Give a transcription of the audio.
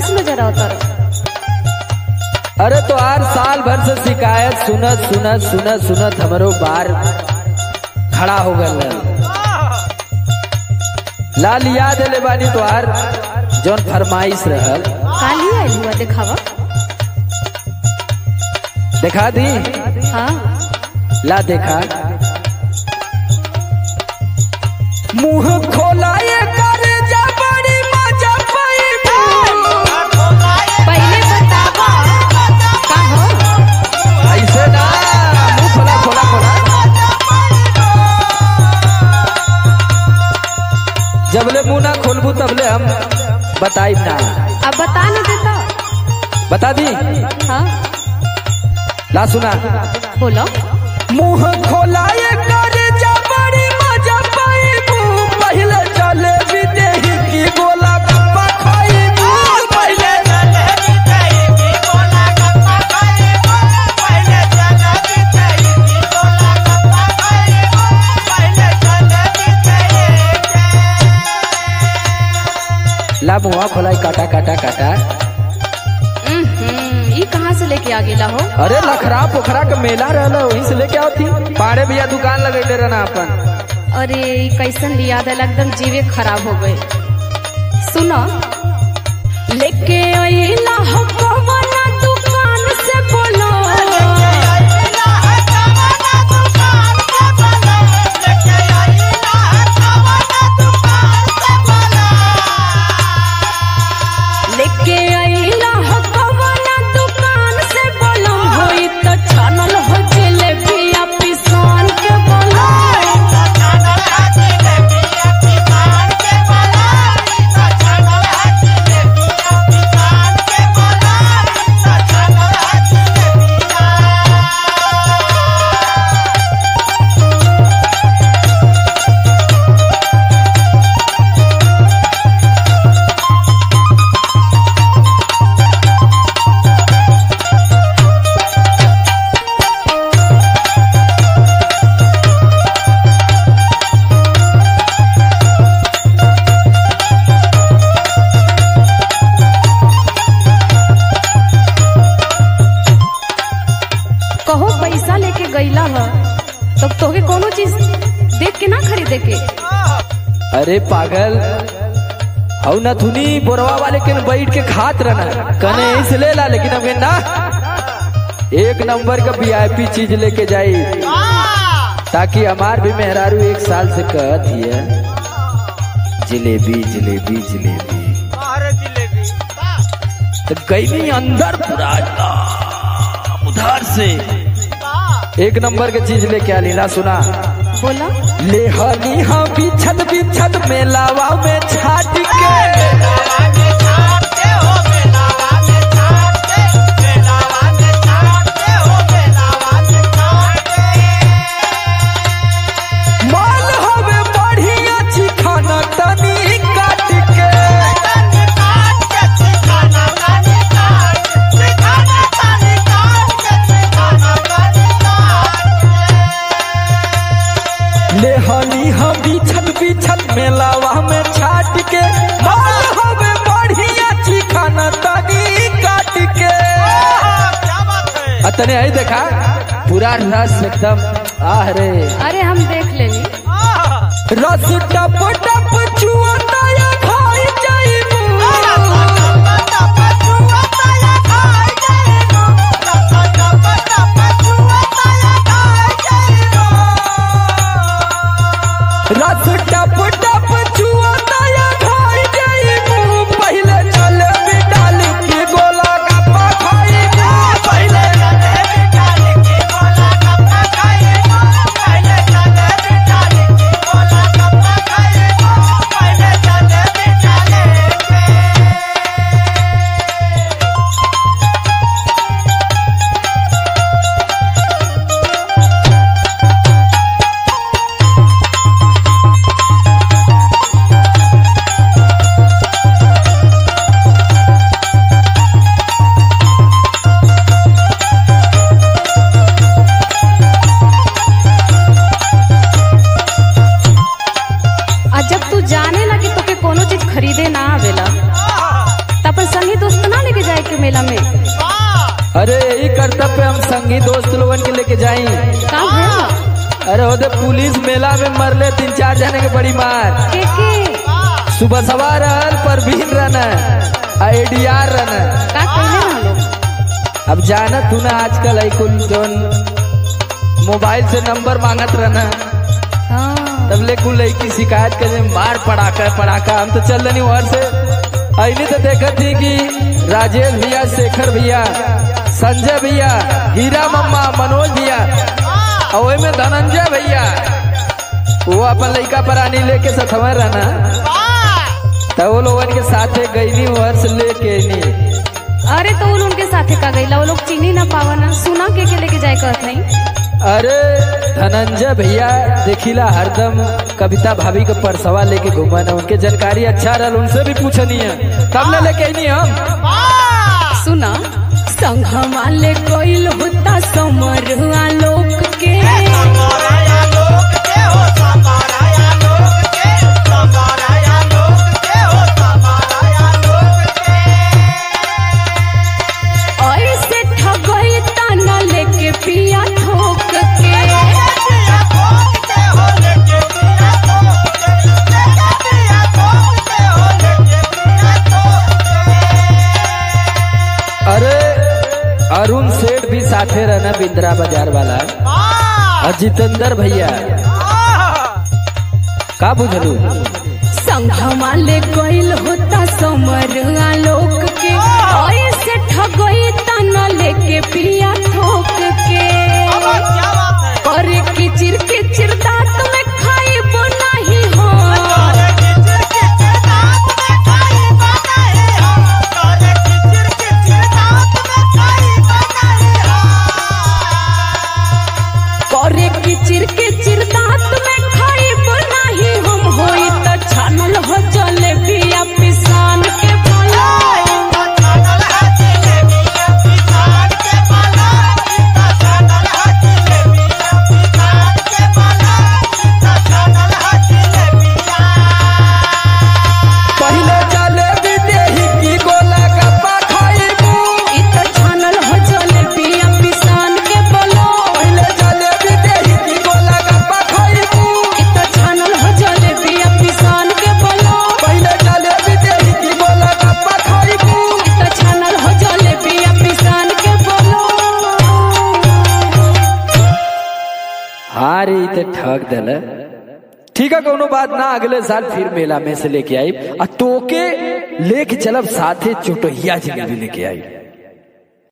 खुश नजर आता रहो अरे तो हर साल भर से शिकायत सुनत सुनत सुनत सुनत हमरो बार खड़ा हो गल लाल याद ले बानी तोहार जौन फरमाइश रहल काली आयल हुआ दिखावा देखा दी हाँ ला देखा मुंह खोलाए कर जा बड़ी मजा पैबू पहले बतावा का हो ऐसे ना मुंह खोला खोला खोला जबले मुंह ना खोलबू तबले हम बताई ना अब बता न देता बता दी हाँ ला सुना बोलो मुंह खोलाए कर जा बड़ी मजा पैबू पहले चले विदेही की गोला गप्पा खाईबू पहले ला मुंह खोलाई काटा काटा काटा हम्म, ई कहाँ से लेके आ गेला हो अरे लखरा पोखरा के मेला रहला वहीं से लेके आवती पाड़े भैया दुकान लगैले रहना अपन अरे ई कैसन लिया दिल एकदम जीवे खराब हो गए सुनो लेके अइला हो कवना दुकान से बोलो लेके अइला हो कवना दुकान से बोलो होई तो छानल हो जलेबी आ पिसान के बोलो कहो पैसा लेके गईला ह तो तोके कोनो चीज देख के ना खरीदे के अरे पागल हऊ न थुनी बोरवा वाले के न बैठ के खात रहना कने इस ले ला लेकिन अब ना एक नंबर का वीआईपी चीज लेके जाई ताकि हमार भी मेहरारू एक साल से कहत हिय जिलेबी जिलेबी जिलेबी तो गई अंदर पूरा एकदम उधार से एक नंबर के चीज लेके आ लीला सुना बोला ले हनी हाँ बिछत बिछत मेलावा में छाट के मान हवे बढ़िया छी खाना तनी काट के ले हनी हाँ बिछत बिछत मेलावा में छाट के मान हवे बढ़िया छी खाना तनी काट के अतने आई देखा पूरा रस एकदम आह रे अरे हम देख लेनी रस टप टप चुअता या खाई जाइबू रस टप टप चुअता या खाई जाइबू पहले चल डाल के गोला गप्पा खाइबू पहले Bye. अरे ओदे पुलिस मेला में मरले तीन चार जने के बड़ी मार के के सुबह सवार रहल परवीन रहन आईडीआर रहन का कहले ना लोग अब जानत तू ना आजकल है कुल जोन मोबाइल से नंबर मांगत रहना हाँ तब ले कुल लड़की शिकायत करे मार पड़ाका पड़ाका हम तो चल रही वहां से अली तो देखत थी कि राजेश भैया शेखर भैया संजय भैया हीरा मम्मा मनोज भैया और ओय में धनंजय भैया वो अपन लड़का परानी लेके सथवर रहना तो वो लोगन के साथे गईनी वर्ष लेके नी अरे तो उन उनके साथे का गईला वो लोग चीनी ना पावा ना सुना के के लेके जाए कहत नहीं अरे धनंजय भैया देखिला हरदम कविता भाभी के परसवा लेके घूमन उनके जानकारी अच्छा रहल उनसे भी पूछनी है तब न लेके आईनी हम सुना संघमा ले कोइल होता समरुआ लोक के ऐसे ठगई ताना लेके पिया ठोक के अरे अरुण सेठ भी साथे रहना बिंद्रा बाजार वाला और जितेंद्र भैया का बुझलू संघमा ले कोइल होता समरुआ लोक के ऐसे ठगई ताना लेके पिया ठोक के करे किचिर किचिर दांत में खाइब नहीं हो करे किचिर किचिर दांत में खाइब नहीं हम होई त छानल हो जलेबिया पिसान के बोला पहले जलेबी देही की गोला गप्पा खाइबू इ त छानल हो जलेबिया पिसान के बोलो पहले जलेबी देही की गोला गप्पा खाइबू इ त छानल हो जलेबिया पिसान के बोलो पहले जलेबी देही की गोला गप्पा खाइबू इ त छानल हो जलेबिया पिसान के बोलो हाँ रे ई ते ठग दल ठीक है कोनो बात ना अगले साल फिर मेला में से लेके आई आ तोके लेके चलब साथे चोटहिया जिलेबी लेके आई